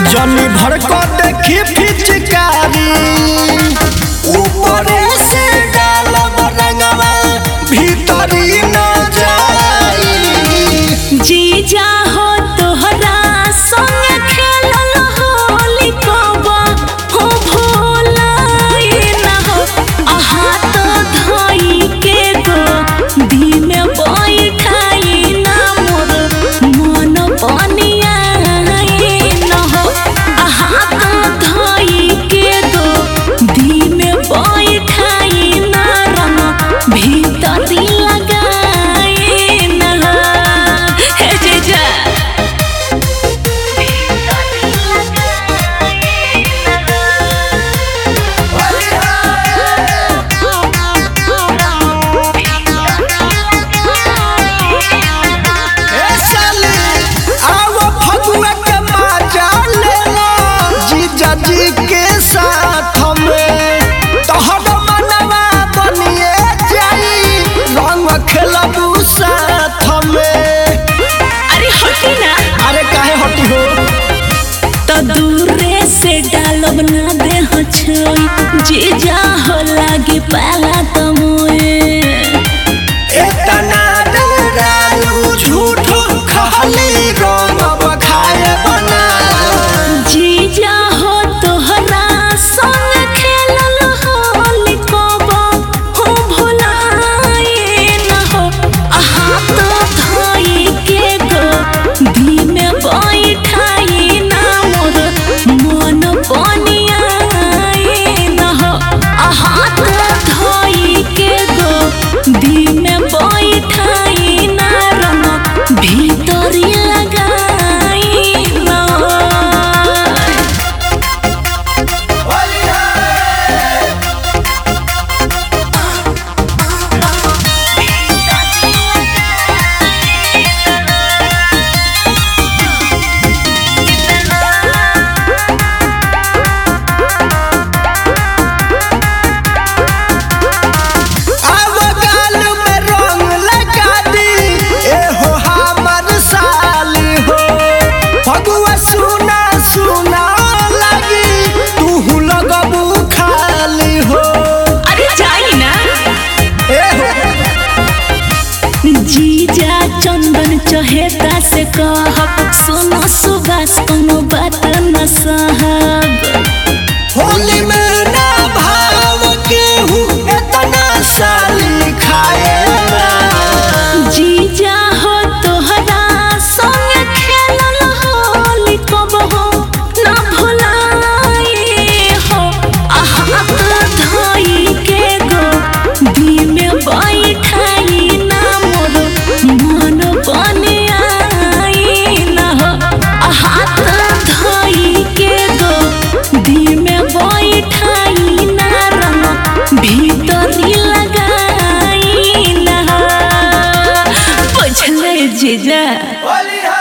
जनी भर को देखी फिचकारी ऊपरे से डालब रंगवा भीतरी न जाई जीजा हो तोहरा संग खेलल होली कबा हो भोलाई न हो आहा तो धई के गो दी में बैठाई ना मोर मन बनिया न हो आहा तो धई के गो दी में बैठाई ना रंग भीतरी लगाई न हे जीजा ए साली आओ फगुआ के मजा ले लो जीजा जी के साथ में तोहर मनवा बनिए जाई रंग खेलबू साथ में अरे हटी ना अरे काहे हटी हो तो दूरे से डालब ना दे हो छोई जीजा हो लागे पाला तमोए इतना डरालू झूठ खाली रंग बखाए बना जीजा हो तोहरा संग खेलल होली कबा हो भुलाए न हो आहा तो धई के गो दी में बैठाई ना मोर मन बनियाए न हो आहा तो धई के गो दी में बैठाई ना रंग भीतरी लगाई ना अब गाल में रंग लगा दी ए हो हमर साली हो फगुआ सुना सुना लगी तू लगबू खाली हो अरे जाई ना ए हो जीजा चंदन चहेता से कहब सुनो सुबास कोनो बात न सहब होली में ना भाव के हूँ इतना साली खाएगा जीजा हो तोहरा संग खेलल होली कब हो ना भुलाए हो आहा तो धई के गो दी में बैठाई ना मोर मन बनियाई ना हो आहा तो धई के गो दी में बैठाई ना रंग भीतरी लगाई ना बुझले जीजा होली है